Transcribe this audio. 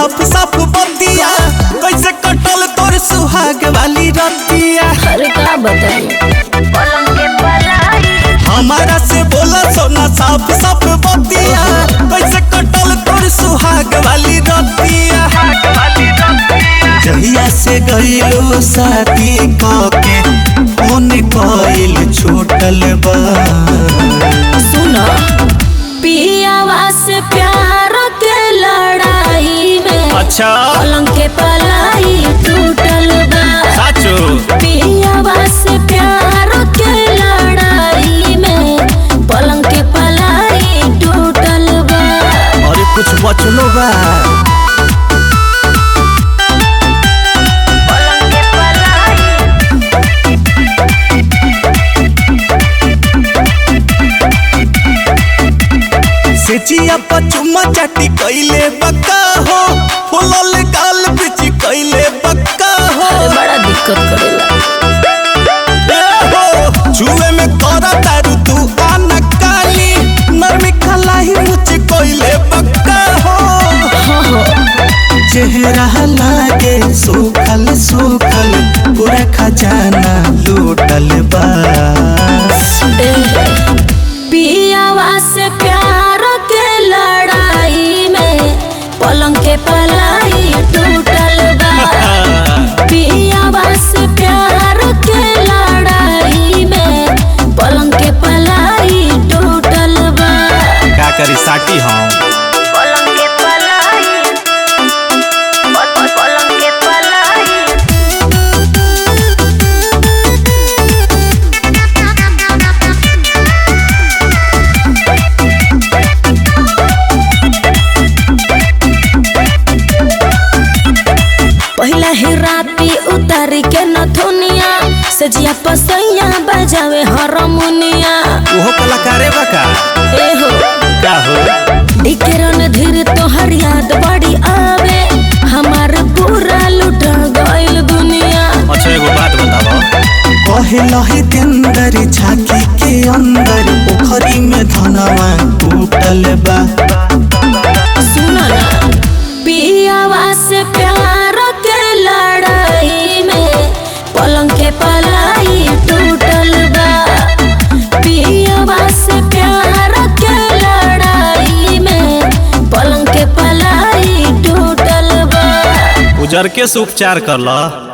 साफ साफ बतिया कैसे कटल तोर सुहाग वाली रतिया अरे का बताई हमारा से बोला सोना साफ साफ बतिया कैसे कटल तोर सुहाग वाली रतिया जहिया से गईलो साथी के फोन कइल छूटल बा सुनो पियावा से प्यार के लड़ाई में अच्छा पलंग के पलाई टूटल बा साचो पियावा से प्यार के लड़ाई में पलंग के पलाई टूटल बा अरे कुछ बचलो बा पलंग के पलाई से जिया पचुमा चाटी कइले बक्का हो फुलल गाल बिच कइले बक्का हो अरे बड़ा दिक्कत करेला ए हो जुए में करा तारू तू आना काली नरमी खलाई मुझ कइले बक्का हो हाँ हो चेहरा लागे सूखल सूखल पूरा खजाना लूटल बा पियावा से प्यार के लड़ाई में पलंग के पलाई टूटल बा पियावा से प्यार के लड़ाई में पलंग के पलाई टूटल बा का करी साटी हम पलंग के पलाई पलंग के पलाई पहिला ही राती उतारी के नथुनिया सजिया पसैया बजावे हारमोनिया ओहो कलाकारे बा का ए हो का हो डिकेरन धीर तोहर याद बड़ी आवे हमार पूरा लुट गइल दुनिया अच्छा एगो बात बताओ कहे लहे तेंदर झाकी के अंदर पोखरी में धनवा टूटल बा सुनो ना पियावा से प्यार के लड़ाई में पलंग के पलाई टूटल बा पियावा से प्यार के लड़ाई में पलंग के पलाई टूटल बा उजर के से उपचार कर ला